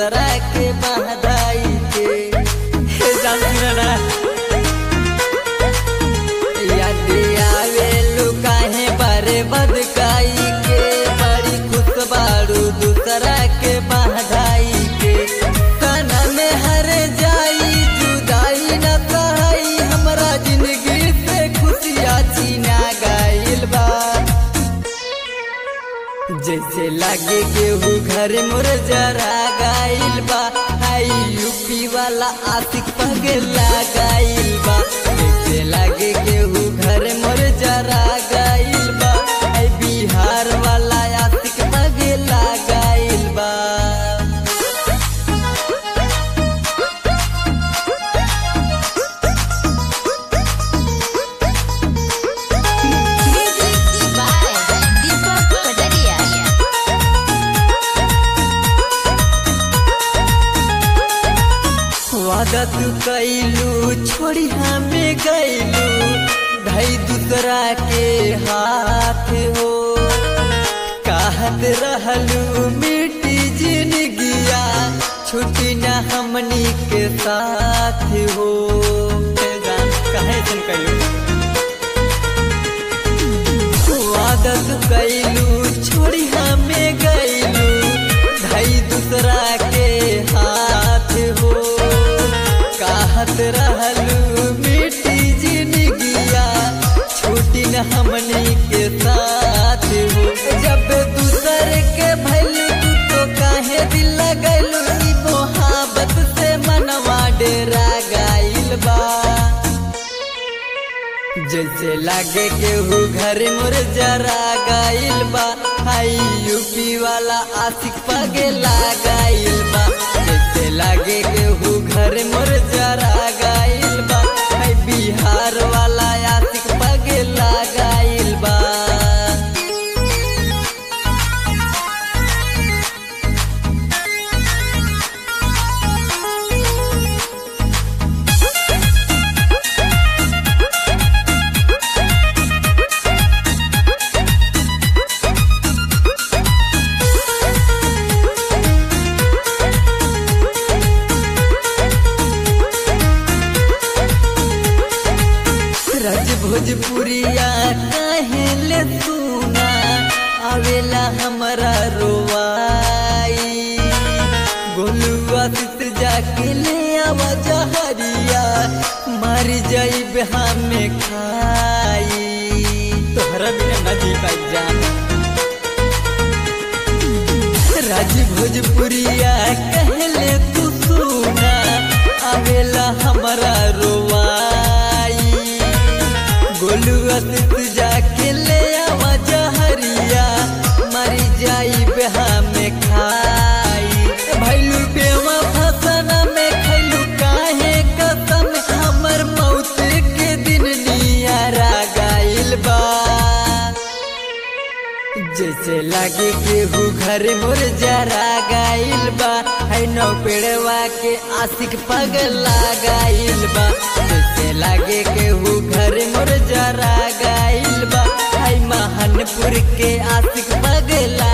दूसरा के बहदाई के हे जानती ना ना याद आवे लुकाहे बारे बदकाई के बड़ी खुश बारू दूसरा के बहदाई के काना में हर जाई जुदाई न सहाई हमरा जिंदगी से खुशियाँ छीना गाइल बा जैसे लागे केहू घर मोर जरा गाइल बा आई यूपी वाला आशिक पगला गाइल बा जैसे लागे केहू घर मोर जरा गाइल बा आई बिहार वाला आशिक पगला गाइल बा Music by Deepak Padaria. वादा तू कैलू छोड़ी हमें गैलू भाई दूसरा के हाथ हो कहत रहलू मिट्टी जिंदगिया छुट्टी न हमनी के साथ हो हे जान, काहे सुन कैलू आदत कैलू छोड़ी हमें गैलू भाई दूसरा के हाथ हो कहत रहलू मिट्टी जिंदगिया छूटी न हमनी के साथ हो जब दूसर के भैलू तू तो काहे दिल लगैलू ई मोहब्बत से मनवा डेरा गाइल बा जैसे लागे केहू घर मोर जरा गाइल बा हाई यूपी वाला आशिक पगला गाइल बा जैसे लागे केहू घर मोर जरा गाइल बा हाई बिहार वाला आशिक पगला गाइल बा रज भोजपुरिया काहे ले सुना आवेला हमरा रोवाई गोलुआ सित जाके ले आवा जहरिया मर जाइब हमें खाई तोहरा बिना ना जी पाई जान राज भोजपुरिया कहले तू सुना आवेला हमारा रोवाई गोलुआ सित जाके ले आवा जहरिया मरी जाई बेहा में खाई भैलू बेवा फसना में खैलू काहे कसम हमर मौत के दिन नियारा गाइल बा जैसे लागे केहू घर मोर जरा गाइल बा है नौ पेड़वा के आशिक पगला गाइल बा जैसे लागे केहू घर मोर जरा गाइल बा है महानपुर के आशिक पगला